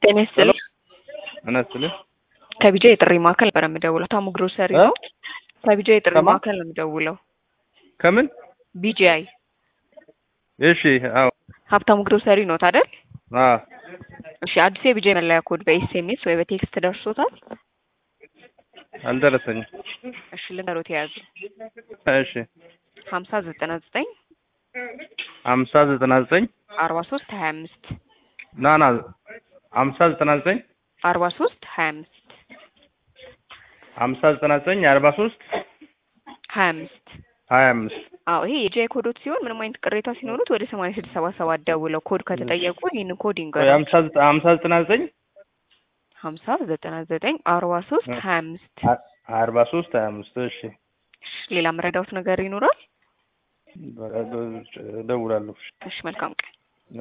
ጤና ይስጥልኝ። ምን አስልህ ከቢጃ የጥሪ ማዕከል ነበር የምደውለው። ታሙ ግሮሰሪ እ? ነው። ከቢጃ የጥሪ ከማ? ማዕከል ነው የምደውለው። ከምን? ቢጂአይ እሺ። አዎ። ሀብታሙ ግሮሰሪ ነው አይደል? አዎ። እሺ። አዲስ የቢጃይ መለያ ኮድ በኤስኤምኤስ ወይ በቴክስት ደርሶታል? አልደረሰኝም። እሺ ልንገሮት የያዙ እሺ። ሀምሳ ዘጠና ዘጠኝ ሀምሳ ዘጠና ዘጠኝ አርባ ሶስት ሀያ አምስት ና ና ሀምሳ ዘጠና ዘጠኝ አርባ ሶስት ሀያ አምስት ሀምሳ ዘጠና ዘጠኝ አርባ ሶስት ሀያ አምስት ሀያ አምስት አዎ ይሄ የጂአይ ኮዶት ሲሆን ምንም አይነት ቅሬታ ሲኖሩት ወደ ሰማንያ ስድስት ሰባ ሰባት ደውለው ኮድ ከተጠየቁ ይህንን ኮድ ይንገሩ። ሀምሳ ዘጠ- ሀምሳ ዘጠና ዘጠኝ ሀምሳ ዘጠና ዘጠኝ አርባ ሶስት ሀያ አምስት አ- አርባ ሶስት ሀያ አምስት እሺ። ሌላ መረዳውት ነገር ይኖራል? እደውላለሁ። እሺ መልካም ቀን